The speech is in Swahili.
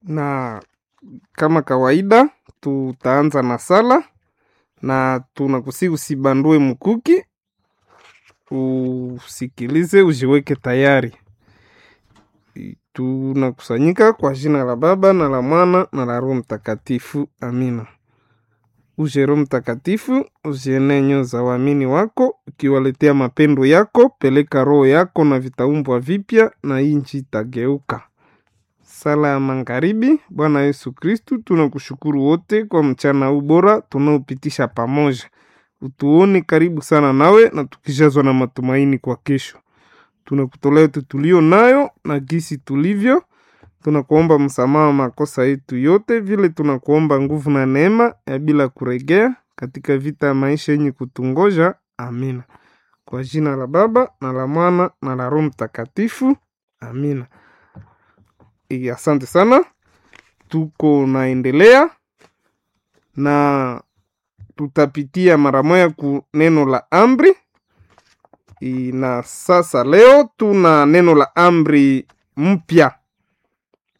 na kama kawaida tutaanza na sala na tunakusi usibandue mkuki, usikilize, ujiweke tayari. Tunakusanyika kwa jina la Baba na la Mwana na la Roho Mtakatifu, amina. Uje Roho Mtakatifu, uzienee nyoyo za waamini wako, ukiwaletea mapendo yako. Peleka roho yako na vitaumbwa vipya, na inchi itageuka. Sala ya magharibi. Bwana Yesu Kristu, tunakushukuru wote kwa mchana huu bora tunaopitisha pamoja. Utuone karibu sana nawe na tukijazwa na matumaini kwa kesho. Tunakutolea yetu tulio nayo na gisi tulivyo. Tunakuomba msamaha wa makosa yetu yote, vile tunakuomba nguvu na neema ya bila kuregea katika vita ya maisha yenye kutungoja. Amina. Kwa jina la Baba na la Mwana na la Roho Mtakatifu. Amina. E, asante sana. Tuko naendelea na tutapitia mara moja ku neno la amri e, na sasa leo tuna neno la amri mpya